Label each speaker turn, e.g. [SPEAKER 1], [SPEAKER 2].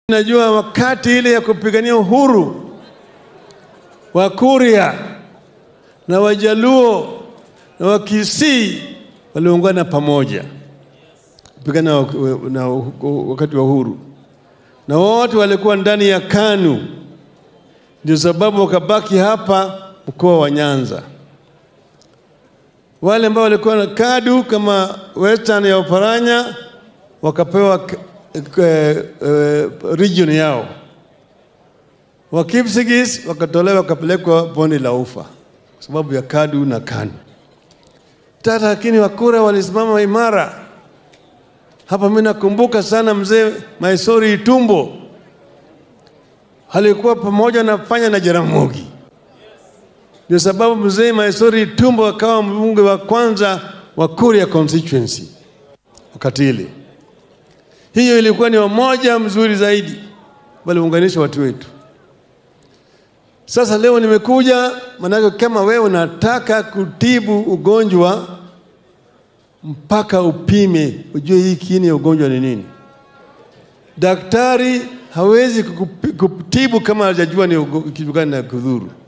[SPEAKER 1] Najua wakati ile ya kupigania uhuru wa Kuria na Wajaluo na Wakisii waliungana pamoja kupigana wa- na wakati wa uhuru, na wote walikuwa ndani ya KANU. Ndio sababu wakabaki hapa mkoa wa Nyanza. Wale ambao walikuwa na KADU kama Western ya Oparanya wakapewa k- k- eh, region yao. Wakipsigis wakatolewa wakapelekwa bonde la Ufa kwa sababu ya KADU na KANU. Tata lakini Wakura walisimama imara. Hapa mimi nakumbuka sana mzee Maisori Itumbo alikuwa pamoja na Fanya na Jaramogi. Ndio sababu mzee Maisori Itumbo akawa mbunge wa kwanza wa Kuria constituency wakati ile. Hiyo ilikuwa ni umoja mzuri zaidi, waliunganisha watu wetu. Sasa leo nimekuja, maanake kama wewe unataka kutibu ugonjwa mpaka upime ujue hii kiini ya ugonjwa ni nini. Daktari hawezi kukupi- kutibu kama hajajua ni ugo- kitu gani na kudhuru.